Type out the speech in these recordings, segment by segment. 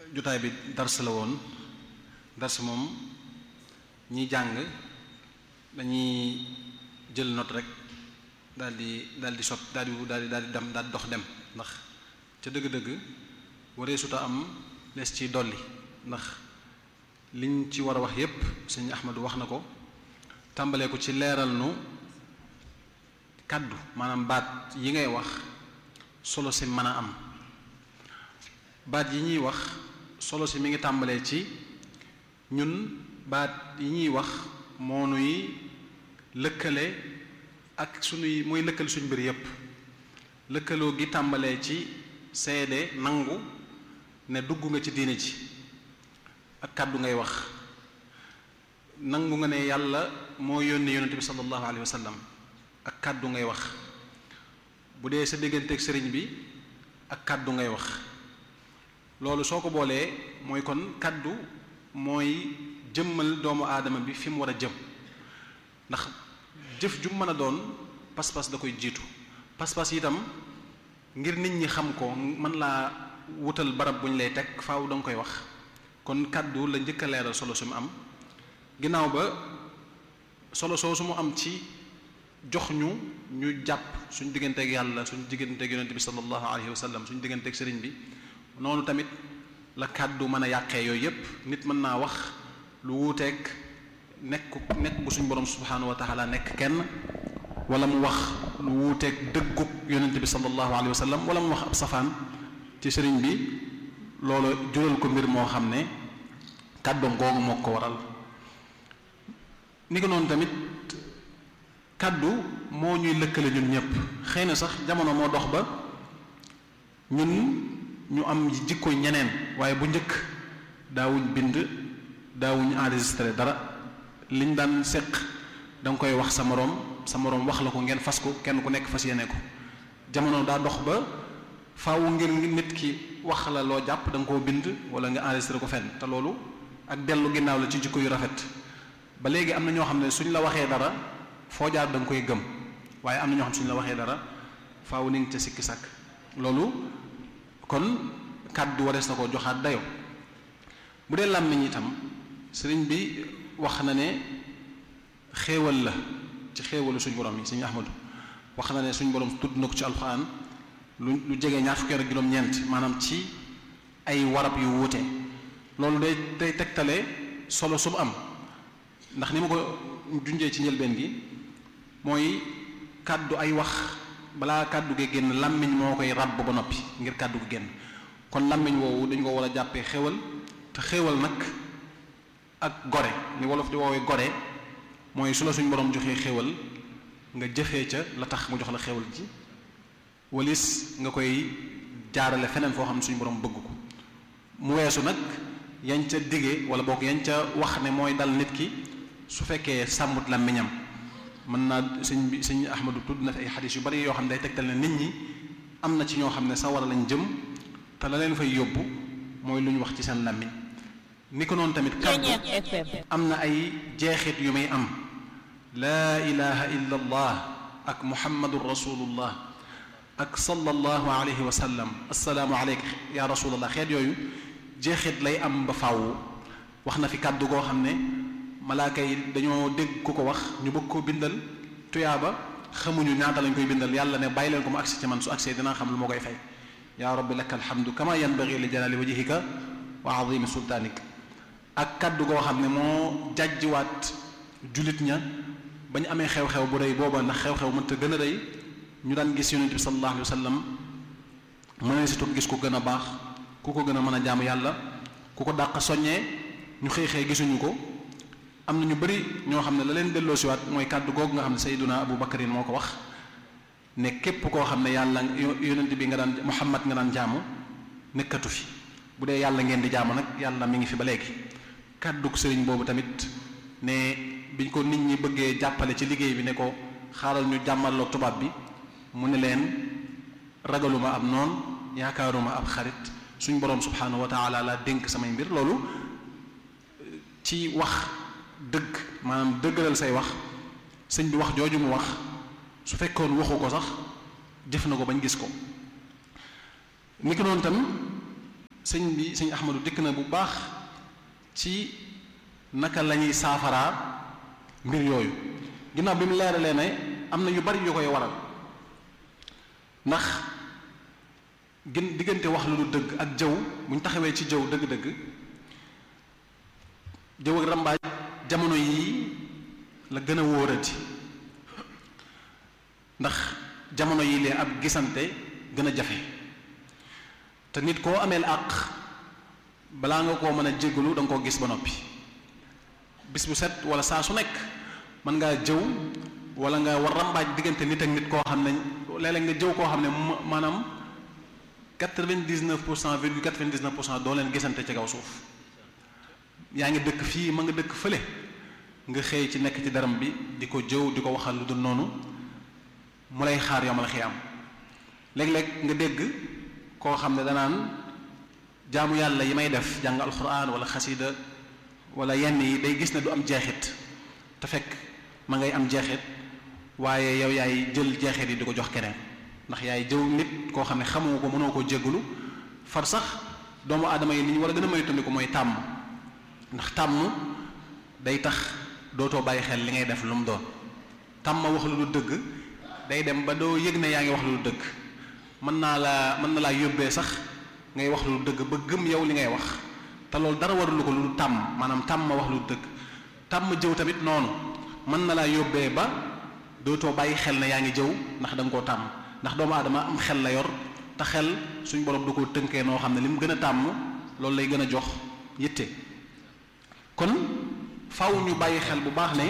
jotaay bi dars la woon dars moom ñiy jàng dañuy jël note rek daal di daal di sot daal di daal di daal di dem daal di dox dem ndax ca dëgg-dëgg waree suta am lees ci dolli ndax liñ ci war a wax yépp sëñ Ahmadu wax na ko tàmbalee ko ci leeral nu kàddu maanaam baat yi ngay wax solo si mën a am baat yi ñuy wax solo si mi ngi tàmbalee ci ñun baat yi ñuy wax moo nuy lëkkale ak sunuy mooy lëkkale suñu mbir yépp lëkkaloo gi tàmbalee ci seede nangu ne dugg nga ci diine ji ak kàddu ngay wax nangu nga ne yàlla moo yónni yonente bi sallallahu alayhi wa sallam ak kàddu ngay wax bu dee sa digganteeg sëriñ bi ak kàddu ngay wax loolu soo ko boolee mooy kon kàddu mooy jëmmal doomu aadama bi fi mu war a jëm ndax jëf ju mën a doon pas-pas da koy jiitu pas-pas itam ngir nit ñi xam ko mën laa wutal barab bu ñu lay teg faaw da nga koy wax kon kàddu la njëkk a leeral solo su mu am ginnaaw ba solo soo su mu am ci jox ñu ñu jàpp suñ digganteeg yàlla suñ digganteeg yonente bi sallallahu alayhi wa sallam suñ digganteeg sëriñ bi noonu tamit la kàddu mën a yàqee yooyu yépp nit mën naa wax lu wuuteeg nekk nekk bu suñ borom subhanahu wa taala nekk kenn wala mu wax lu wuuteeg dëggub yonente bi sallallahu alayhi wa sallam wala mu wax ab safaan ci sëriñ bi loolu jural ko mbir moo xam ne kàddoom googu moo ko waral ni ko noonu tamit kàddu moo ñuy lëkkale ñun ñëpp xëy na sax jamono moo dox ba ñun ñu am jikko ñeneen waaye bu njëkk daawuñ bind daawuñ enregistré dara liñ daan séq da nga koy wax sa moroom sa moroom wax la ko ngeen fas ko kenn ku nekk fas yéene ko jamono daa dox ba faaw ngir nit ki wax la loo jàpp da nga koo bind wala nga enregistré ko fenn te loolu ak dellu ginnaaw la ci jikko yu rafet ba léegi am na ñoo xam ne suñ la waxee dara foo jaar da nga koy gëm waaye am na ñoo xam suñ la waxee dara faaw ni nga ca sikki sàkk loolu kon kàddu warees na koo joxaat dayo bu dee làmmiñ itam sëriñ bi wax na ne xéewal la ci xéewalu suñ borom yi suñu ahmadu wax na ne suñ borom tudd na ko ci alxuraan lu lu jege ñaar fukki ak juróom-ñeent maanaam ci ay warab yu wuute loolu day day tegtale solo su mu am ndax ni ma ko junjee ci njëlbeen gi mooy kàddu ay wax balaa kàddu gi génn làmmiñ moo koy ràbb ba noppi ngir kàddu gi génn kon làmmiñ woowu dañ ko war a jàppee xéwal te xéwal nag ak gore ni wolof di woowee gore mooy su la suñ borom joxee xéwal nga jëfee ca la tax mu jox la xéwal ji walis nga koy jaarale feneen foo xam ne suñu borom bëgg ko mu weesu nag yañ ca dige wala boog yañ ca wax ne mooy dal nit ki su fekkee sàmmut làmmiñam mën naa sëñ bi sëñ Ahmadu tudd na fi ay xadis yu bari yoo xam ne day tegtal ne nit ñi am na ci ñoo xam ne sawara lañ jëm te la leen fay yóbbu mooy lu ñu wax ci seen làmmiñ ni ko noonu tamit kàddu am na ay jeexit yu may am laa ilaha illa allah ak muhammadun rasulullah ak sallallahu alayhi wa sallam assalaamu aleyka ya rasulallah xeet yooyu jeexit lay am ba fàww wax na fi kàddu goo xam ne malaaka yi dañoo dégg ku ko wax ñu bëgg ko bindal tuyaaba xamuñu ñaata lañ koy bindal yàlla ne bàyyi leen ko mu agsi ci man su agsee dinaa xam lu ma koy fay yaa rabbi laka alhamdu kama yanbaghi li jalali wajhika wa azimi sultanik ak kàddu goo xam ne moo jàjjiwaat julit ña ba ñu amee xew-xew bu rëy booba ndax xew-xew mënta gën a rëy ñu daan gis yonent bi sallallahu alayhi wa sallam mën si toog gis ku gën a baax ku ko gën a mën a jaamu yàlla ku ko dàq soññee ñu xëy xëy gisuñu ko am na ñu bari ñoo xam ne la leen delloo siwaat mooy kàddu googu nga xam ne sayduna abu bakarin moo ko wax ne képp koo xam ne yàlla yonent bi nga daan muhammad nga daan jaamu nekkatu fi bu dee yàlla ngeen di jaamu nag yàlla mi ngi fi ba léegi kàddug sëriñ boobu tamit ne biñ ko nit ñi bëggee jàppale ci liggéey bi ne ko xaaral ñu jàmmaloo tubaab bi mu ne leen ragaluma ab noon yaakaaruma ab xarit suñ boroom subhanahu wa taala la dénk samay mbir loolu ci wax dëgg maanaam dëggalal say wax sëñ bi wax jooju mu wax su fekkoon waxu ko sax jëf na ko bañ gis ko ni ko noonu tam sëñ bi sëñ Ahmadu dikk na bu baax ci naka la ñuy saafaraa mbir yooyu ginnaaw bi mu leeralee ne am na yu bari yu koy waral ndax gën diggante wax lu du dëgg ak jëw bu ñu taxawee ci jëw dëgg-dëgg jëw ak rambaaj jamono yii la gën a wóorati ndax jamono yii lee ab gisante gën a jafe te nit koo ameel àq balaa nga koo mën a jéggalu da nga koo gis ba noppi bis bu set wala saa su nekk mën ngaa jëw wala nga war rambaaj diggante nit ak nit koo xam ne léeg-léeg nga jëw koo xam ne maanaam quatre-vingt-dix-neuf pour cent virgule quatre-vingt-dix-neuf pour cent doo leen gisante ci kaw suuf yaa ngi dëkk fii ma nga dëkk fële nga xëy ci nekk ci daram bi di ko jëw di ko waxal lu dul noonu mu lay xaar yomal xiyaam léeg-léeg nga dégg koo xam ne danaan jaamu yàlla yi may def jàng alxuraan wala xasida wala yenn yi day gis ne du am jeexit te fekk ma ngay am jeexit waaye yow yaay jël jeexit yi di ko jox keneen ndax yaay jëw nit koo xam ne xamoo ko mënoo koo jéggulu far sax doomu aadama yi ni ñu war a gën a moytandiku mooy tàmm ndax tàmm day tax dootoo bàyyi xel li ngay def lu mu doon tàmm wax lu du dëgg day dem ba doo yëg ne yaa ngi wax lu du dëgg mën naa la mën na laa yóbbee sax ngay wax lu du dëgg ba gëm yow li ngay wax te loolu dara warulu ko lu tàmm maanaam tàmm wax lu du dëgg tàmm jëw tamit noonu mën na laa yóbbee ba dootoo bàyyi xel ne yaa ngi jëw ndax da nga koo tàmm ndax doomu aadama am xel la yor te xel suñ borom du ko tënkee noo xam ne li mu gën a tàmm loolu lay gën a jox yitte kon faw ñu bàyyi xel bu baax ne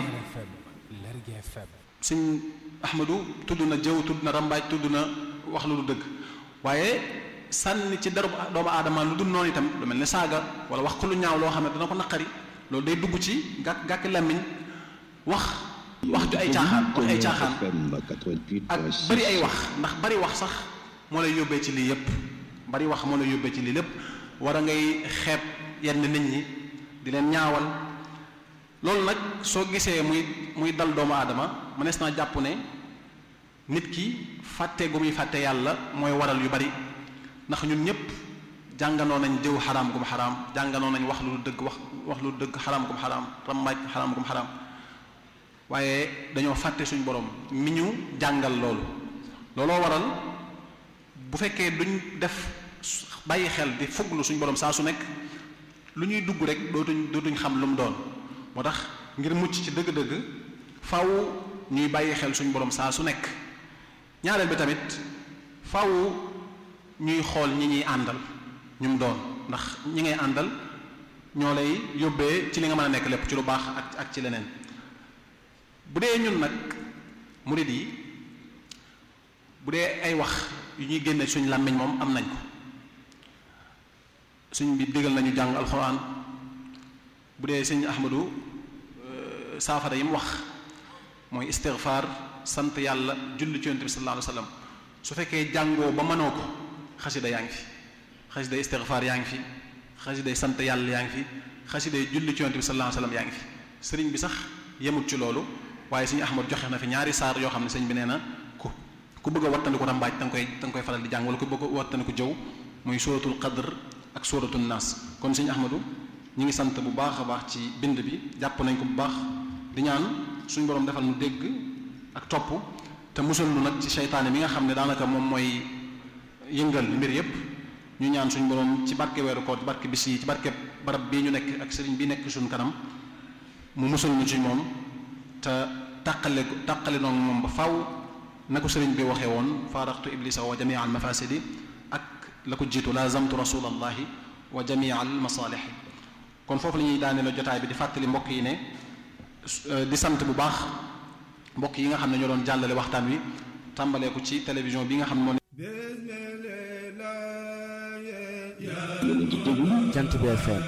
sëñ Ahmadu tudd na jëw tudd na rambaaj tudd na wax lu du dëgg waaye sànni ci deru doomu aadama lu dul noonu itam lu mel ne saaga wala wax ko lu ñaaw loo xam ne dana ko naqari loolu day dugg ci gàkk gàkk làmmiñ wax wax ju ay caaxaan wax ay caaxaan ak bari ay wax ndax bari wax sax moo lay yóbbee ci lii yépp bari wax moo lay yóbbee ci lii lépp war a ngay xeeb yenn nit ñi di leen ñaawal loolu nag soo gisee muy muy dal doomu aadama mënees naa jàpp ne nit ki fàtte gu muy fàtte yàlla mooy waral yu bari ndax ñun ñëpp jànganoo nañ jëw xaraam gum xaraam jànganoo nañ wax lu dëgg wax wax lu dëgg xaraam gum xaraam rambaaj xaraam gum xaraam waaye dañoo fàtte suñ borom mi ñu jàngal loolu looloo waral bu fekkee duñ def bàyyi xel di fuglu suñ borom saa su nekk lu ñuy dugg rek dootuñ dootuñ xam lu mu doon moo tax ngir mucc ci dëgg-dëgg faw ñuy bàyyi xel suñ borom saa su nekk ñaareel bi tamit faw ñuy xool ñi ñuy àndal ñu mu doon ndax ñi ngay àndal ñoo lay yóbbee ci li nga mën a nekk lépp ci lu baax ak ak ci leneen bu dee ñun nag murid yi bu dee ay wax yu ñuy génne suñ làmmiñ moom am nañ ko suñ bi digal nañu jàng alxuraan bu dee sëñ Ahmadu saafara yi mu wax mooy istighfar sant yàlla julli ci yonent bi sallallahu alayhi wa sallam su fekkee jàngoo ba mënoo ko xasida yaa ngi fi xasida istighfar yaa ngi fi xasida sant yàlla yaa ngi fi xasida julli ci yonent bi sallallahu alayhi wa sallam yaa ngi fi sëriñ bi sax yemut ci loolu waaye sëñ Ahmadu joxe na fi ñaari saar yoo xam ne sëñ bi nee na ku ku bëgg a wattandiku rambaaj da nga koy da nga koy faral di jàng wala ku bëgg a wattandiku jëw muy suratul qadr ak suratul naas kon sëñ Ahmadu ñu ngi sant bu baax a baax ci bind bi jàpp nañ ko bu baax di ñaan suñ borom defal nu dégg ak topp te musal nu nag ci seytaane mi nga xam ne daanaka moom mooy yëngal mbir yépp ñu ñaan suñ borom ci barke weeru koor ci barke bis yi ci barke barab bii ñu nekk ak sëriñ bi nekk suñ kanam mu musal ñu ci moom te tàqale tàqale noonu moom ba faw na ko sëriñ bi waxee woon faaraxtu iblisa wa jamia al mafasidi ak la ko jiitu lazamtu rasulallahi wa jamia al masalixi kon foofu la ñuy daane la jotaay bi di fàttali mbokk yi ne di sant bu baax mbokk yi nga xam ne ñoo doon jàllale waxtaan wi tàmbalee ko ci télévision bi nga xam ne moo Jant bi FM